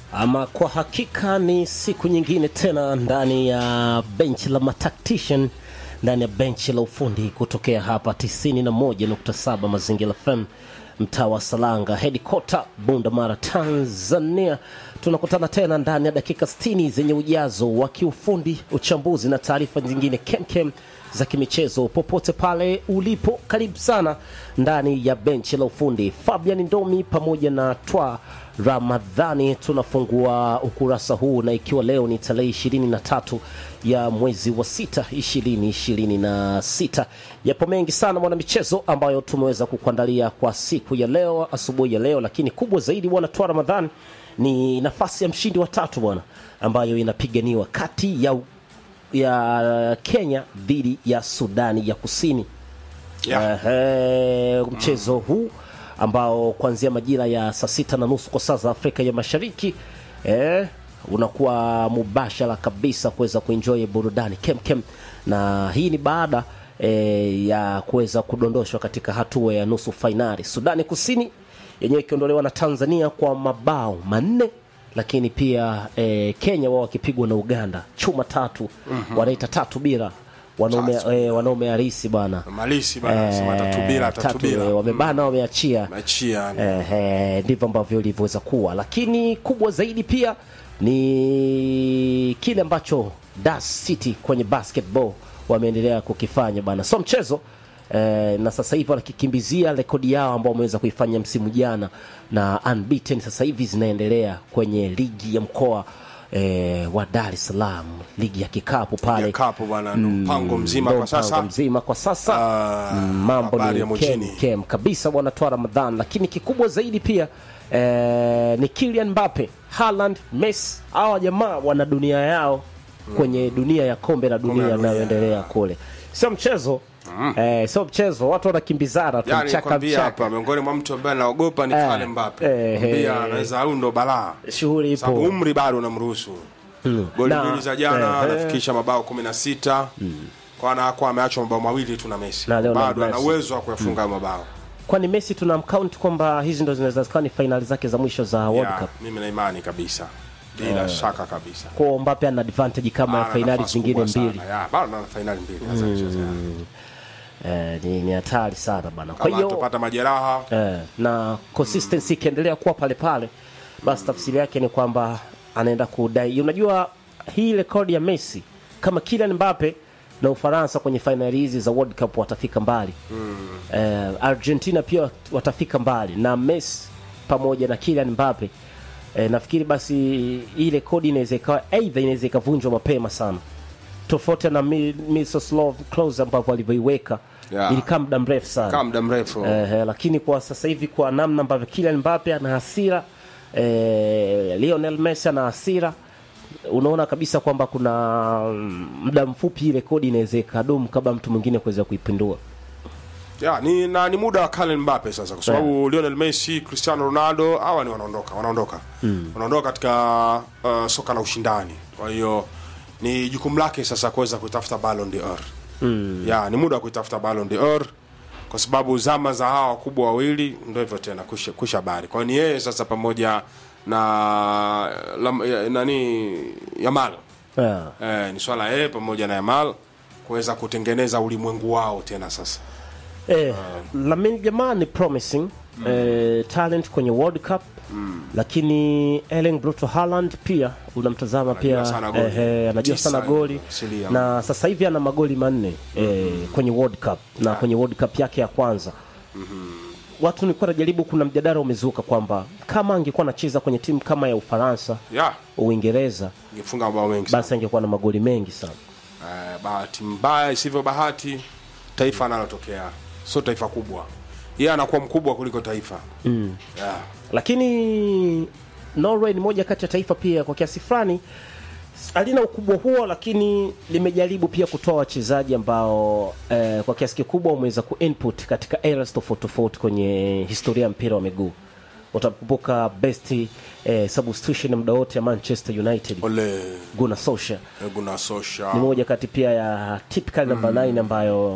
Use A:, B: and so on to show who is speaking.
A: Ama kwa hakika ni siku nyingine tena ndani ya benchi la matactician, ndani ya benchi la ufundi kutokea hapa 91.7 Mazingira FM, mtaa wa Salanga, headquarter Bunda Mara, Tanzania. Tunakutana tena ndani ya dakika 60 zenye ujazo wa kiufundi, uchambuzi na taarifa nyingine kemkem za kimichezo popote pale ulipo, karibu sana ndani ya benchi la ufundi. Fabian Ndomi pamoja na Twa Ramadhani tunafungua ukurasa huu, na ikiwa leo ni tarehe ishirini na tatu ya mwezi wa sita ishirini ishirini na sita yapo mengi sana mwanamichezo ambayo tumeweza kukuandalia kwa siku ya leo, asubuhi ya leo, lakini kubwa zaidi bwana Twa Ramadhani ni nafasi ya mshindi wa tatu bwana, ambayo inapiganiwa kati ya ya Kenya dhidi ya Sudani ya Kusini.
B: Yeah.
A: Ehe, mchezo huu ambao kuanzia majira ya saa sita na nusu kwa saa za Afrika ya Mashariki eh, unakuwa mubashara kabisa kuweza kuenjoy burudani kemkem, na hii ni baada eh, ya kuweza kudondoshwa katika hatua ya nusu fainali. Sudani Kusini yenyewe ikiondolewa na Tanzania kwa mabao manne lakini pia eh, Kenya wao wakipigwa na Uganda chuma tatu wanaita tatu bila wanaume
B: Tatu
A: eh, wanaume harisi bwana
B: Malisi bana anasema tatu bila tatu bila.
A: eh, wamebana wameachia
B: Machia.
A: Eh, eh, ndivyo ambavyo ilivyoweza kuwa, lakini kubwa zaidi pia ni kile ambacho Dar City kwenye basketball wameendelea kukifanya bana, so mchezo eh, na sasa hivi wanakikimbizia rekodi yao ambao wameweza kuifanya msimu jana na unbeaten, sasa hivi zinaendelea kwenye ligi ya mkoa eh, wa Dar es Salaam, ligi ya kikapu pale
B: Ya kapo bwana ndo mpango mzima
A: ndo
B: kwa sasa.
A: mpango mzima kwa sasa
B: Ah,
A: Mm, mambo
B: habari ya
A: ni kem,
B: mjini.
A: kem kabisa bwana Twa Ramadhan, lakini kikubwa zaidi pia eh, ni Kylian Mbappe, Haaland, Messi. Hawa jamaa wana dunia yao kwenye dunia ya kombe la dunia
B: la dunia.
A: inayoendelea kule, sio mchezo eh, sio mchezo, watu wanakimbizana tu
B: Yani
A: mchaka
B: nikwambia
A: mchaka,
B: hapa miongoni mwa mtu ambaye anaogopa ni
A: Eh,
B: Kale Mbappe.
A: eh,
B: Pia
A: eh.
B: anaweza au ndo balaa.
A: shughuli
B: Sababu
A: ipo
B: umri bado unamruhusu. Goli
A: Na-
B: mbili za jana
A: eh, eh.
B: anafikisha mabao 16. Kwa na kwa ameachwa mabao mawili tu na Messi.
A: Na Lionel
B: Bado ana
A: Messi.
B: uwezo wa kuyafunga mabao.
A: kwani Messi tunamcount kwamba hizi ndo zinaweza kuwa ni fainali zake za mwisho za World
B: Ya,
A: Cup.
B: mimi na imani kabisa. Bila shaka kabisa.
A: Kwa Mbappe ana advantage kama ya
B: Ana
A: fainali
B: nafasi
A: zingine
B: kubwa sana.
A: mbili
B: Ya, bado ana fainali mbili hasa kucheza.
A: eh, ni ni hatari sana bana. Kwa
B: Kama
A: hiyo
B: atapata majeraha
A: eh, na consistency ikiendelea kuwa pale pale, basi tafsiri yake ni kwamba anaenda kudai. Unajua hii rekodi ya Messi kama Kylian Mbappe na Ufaransa kwenye fainali hizi za World Cup watafika mbali eh, Argentina pia watafika mbali na Messi pamoja na Kylian Mbappe eh, nafikiri basi hii rekodi inaweza ikawa aidha inaweza ikavunjwa mapema sana tofauti na Mi- Miroslav Klose ambavyo alivyoiweka
B: Yeah.
A: ilikaa muda mrefu sana
B: kama muda mrefu.
A: Eh, lakini kwa sasa hivi kwa namna ambavyo Kylian Mbappe ana hasira eh, Lionel Messi ana hasira, unaona kabisa kwamba kuna mm, muda mfupi hii rekodi inaweza ikadumu kabla mtu mwingine kuweza kuipindua.
B: Ya, ni na ni muda wa Kylian Mbappe sasa kwa sababu Lionel Messi, Cristiano Ronaldo hawa ni wanaondoka, wanaondoka. Wanaondoka katika uh, soka la ushindani. Kwa hiyo ni jukumu lake sasa kuweza kuitafuta Ballon d'Or. Ya, ni muda wa kuitafuta Ballon d'Or kwa sababu zama za hawa wakubwa wawili ndio hivyo tena kusha, kusha habari. Kwa hiyo ni yeye sasa pamoja na lam, ya, nani Yamal.
A: Yeah.
B: Eh, ni swala yeye pamoja na Yamal kuweza kutengeneza ulimwengu wao tena sasa.
A: Eh, Lamine Yamal ni promising eh, talent kwenye World Cup lakini Erling Brito Haaland pia unamtazama pia
B: sana goli.
A: eh, eh, anajua
B: Tisa
A: sana goli
B: asilia.
A: na sasa hivi ana magoli manne eh, kwenye World Cup na kwenye World Cup yake ya kwanza watu nilikuwa najaribu, kuna mjadala umezuka kwamba kama angekuwa anacheza kwenye timu kama ya Ufaransa,
B: Ya,
A: Uingereza,
B: ingefunga mabao mengi sana.
A: basi angekuwa na magoli mengi sana.
B: Eh, bahati mbaya isivyo bahati, taifa analotokea sio taifa kubwa, yeye anakuwa mkubwa kuliko taifa mm. yeah.
A: lakini Norway ni moja kati ya taifa pia kwa kiasi fulani halina ukubwa huo, lakini limejaribu pia kutoa wachezaji ambao eh, kwa kiasi kikubwa wameweza kuinput katika eras tofauti tofauti kwenye historia ya mpira wa miguu. Utakumbuka best eh, substitution muda wote ya Manchester United
B: Ole
A: Gunnar Solskjaer
B: Gunnar Solskjaer
A: ni moja kati pia ya typical number 9 ambayo